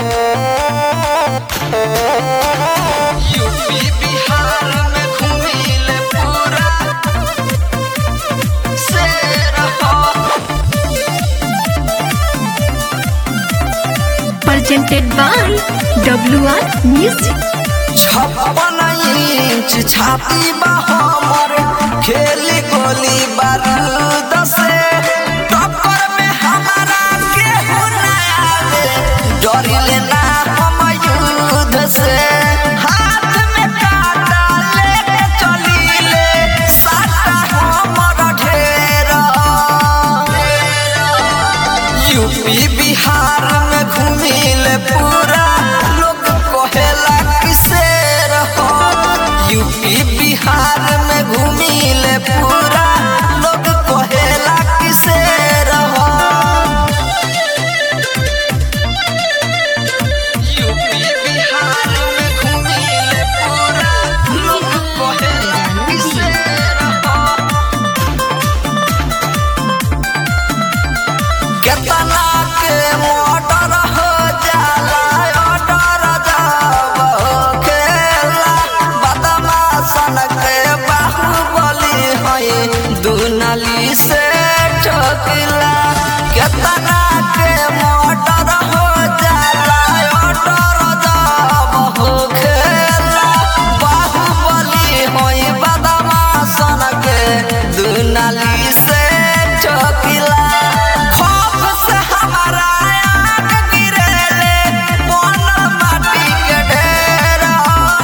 UP Bihar में घूमिले पूरा शेर हो presented by WR Music. छप्पन इंच छाती बा हमर खेली गोली बारूद से टक्कर में हमारा केहू ना आवे डरिले ना हम युद्ध से हाथ में काटा लेके चलीले साटा हमर ढेर यूपी बिहार में घूमिले पूरा लोग कहेला किसे रहो यूपी बिहार में घूमिले पूरा लोग कहेला किसे रहो यूपी बिहार में घूमिले पूरा लोग कहेला किसे रहो केतना के मोटर हो जाला ऑर्डर जाब खेला बदमाशन के बाहुबली हई दुनाली से ठोकिला केतना के मोटर हो जाला ऑर्डर जाब खेला बाहुबली हई बदमाशन के दुनाली से ठोकिला खौफ से हमारा आँख गिरेले बन माटी के ढेरा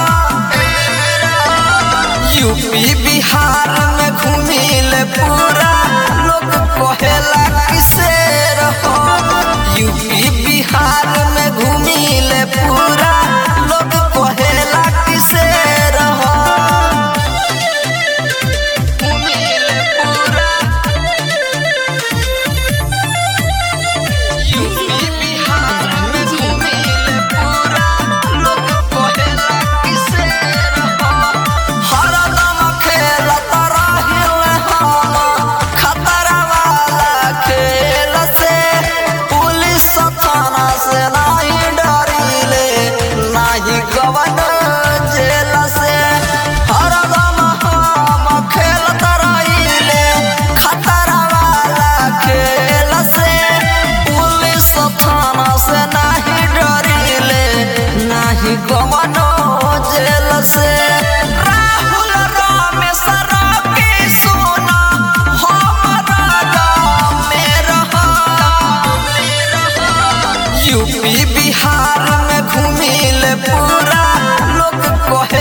यूपी बिहार में घूमिले पूरा लोग कहेला किसे रहो यूपी बिहार में घूमिले पूरा लोग कहेला किसे रहो घूमिले पूरा यूपी बिहार में घूमिले पूरा लोग कहेला किसे रहो हरदम खेलत रहिल हम खतरा वाला खेल से पुलिस थाना से नहीं डरिले नहीं गवन जेल से हरदम हम खेलत रहिले खतरा वाला खेल से पुलिस थाना से नहीं डरिले नहीं गवनो जेल से राहुल रमेश रवि सोना हमारा गाँव में रहा यूपी बिहार में घूमिले पूरा लोग कहे